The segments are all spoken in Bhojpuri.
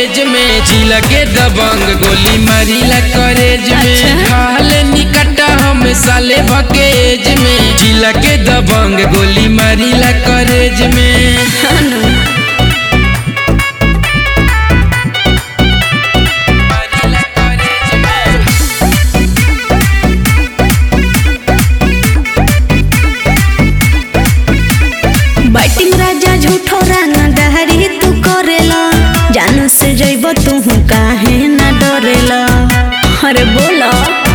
एज में जिला के दबंग गोली मारिला करेज में अच्छा। खाल निकट हम साले भकेज में जिला के दबंग गोली मारिला करेज में हनु मारिला करेज में बैटिंग राजा झूठो राना डहरी तू करेला जानू से जइब तू काहे ना डरेला अरे बोला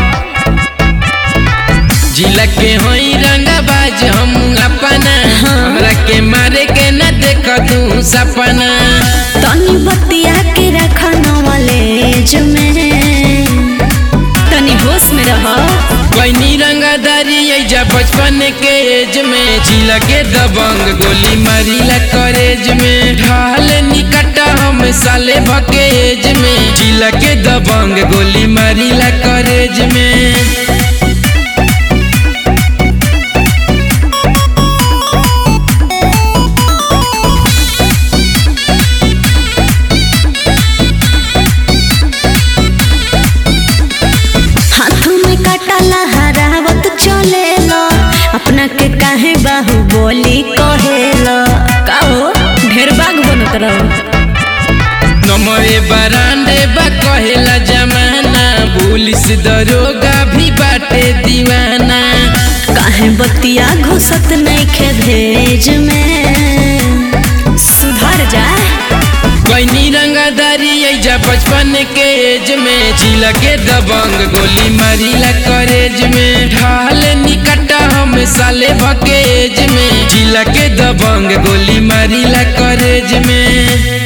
जिला के होई रंगाबाज हम अपना हमरा के मारे के न देख तू सपना तनी बतिया के रखा नॉलेज में तनी होश में रह कैनी रंगादारी ऐजा बचपन के एज में जिला के दबंग गोली मारिला करेज में ढाल निकट हम साले भके एज में जिला के दबंग गोली मारिला करेज में हाथों में काटा लहरावत चलेला अपना के काहे बाहु बोली कहेला काहो ढेर बाग बनत रहो नमरे बरांडे बा कहेला जमाना पुलिस दरोगा भी बाटे दीवाना काहे बतिया घुसत नहीं खे भेज में सुधर जा कैनी रंगादारी ऐजा बचपन के एज में जिला के दबंग गोली मारिला करेज में ढाल निकट हम साले भके एज में जिला के दबंग गोली मारिला करेज में